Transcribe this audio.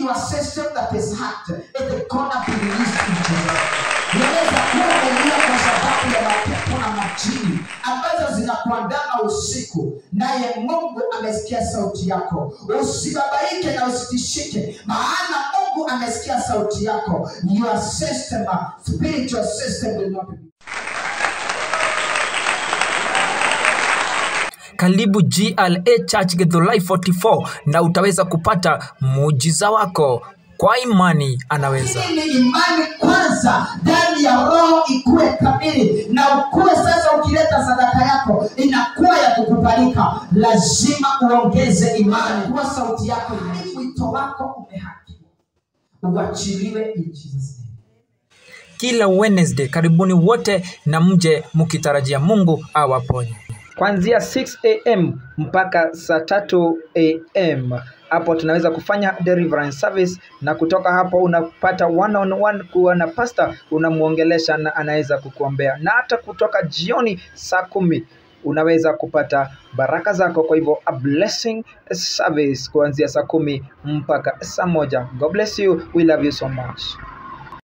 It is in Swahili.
your system that is hacked is gonna be released in Jesus. Inaweza kuwa umelia kwa sababu ya mapepo na majini ambazo zinakuandama usiku, naye Mungu amesikia sauti yako. Usibabaike na usitishike, maana Mungu amesikia sauti yako. Your system, spiritual system will not be Karibu GLA Church Githurai 44 na utaweza kupata muujiza wako kwa imani anaweza. Hii ni imani kwanza ndani ya roho ikuwe kamili na ukuwe sasa ukileta sadaka yako inakuwa ya kukubalika lazima uongeze imani kuwa sauti yako ina- wito wako umehakiwa uachiliwe in Jesus name. Kila Wednesday karibuni wote na mje mkitarajia Mungu awaponye. kuanzia 6 am mpaka saa tatu am hapo tunaweza kufanya deliverance service na kutoka hapo unapata one on one kuwa na pasta unamwongelesha na anaweza kukuombea na hata kutoka jioni saa kumi unaweza kupata baraka zako kwa hivyo a blessing service kuanzia saa kumi mpaka saa moja god bless you we love you so much